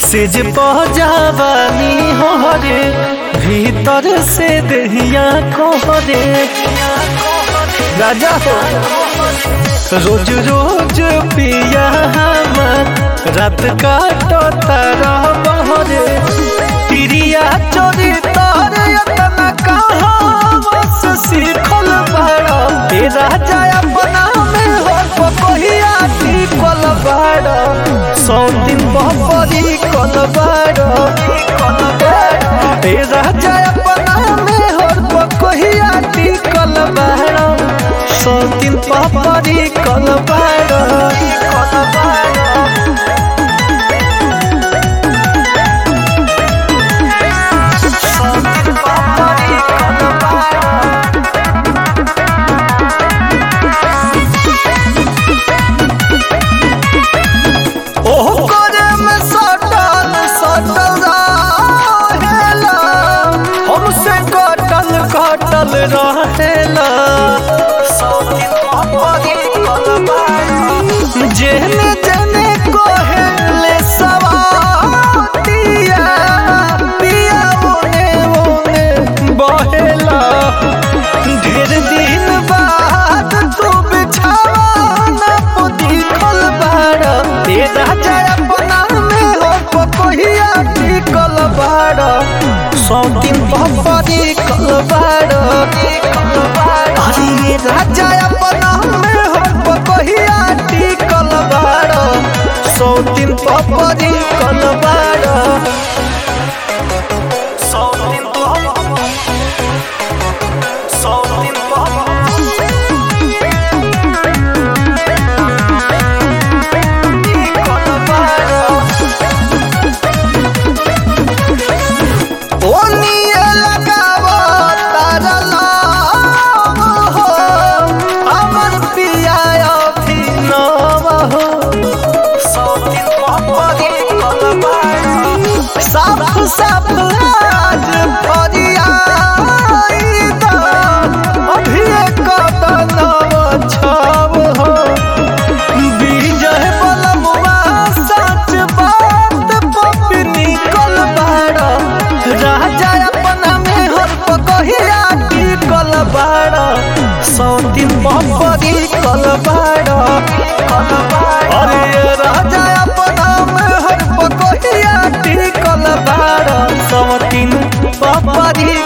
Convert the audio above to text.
सेज पहजावानी हो रे भीतर से दहिया को रे राजा हो रोज रोज पिया हमर रात काटो तारा बहरे प्रिया चोरी तारे यतना कहा बस सीखल बड़ा हे राजा अपना में हो पकोहिया टिकल बड़ा सौ दिन बहरी कल बड़ा हे राजा अपना में हो पकोहिया टिकल बड़ा सौ दिन बहरी कल बड़ा ओह करे में सटल सटल रहेला हमसे कटल कटल रहेला जेने जेने कोहेले सवातिया पिया ओने ओने बहेला ढेर दिन बाद तू बिछावाना पुदी खल बाड़ा ए राजा अपना में हो पकोहिया टिकल बाड़ा सौ दिन बहरी कल बाड़ा अरे ये राजा अपना में हो पकोहिया टिकल बाड़ा सौ दिन बहरी कल बाड़ा सौ दिन सौ दिन ओनिए लगावो तारा लाव हो अमर पिया अभिनव हो साफ साफ आज फरियाई दा अभी कदनव छाव हो विजय बलमुआ सच बात पपी निकल बाड़ा राजा अपना में हर पकहिया टिकल बाड़ा सौ दिन बपरी कल बाड़ा अरे राजा अपना में हर पकहिया टिकल बाड़ा सौ दिन बपरी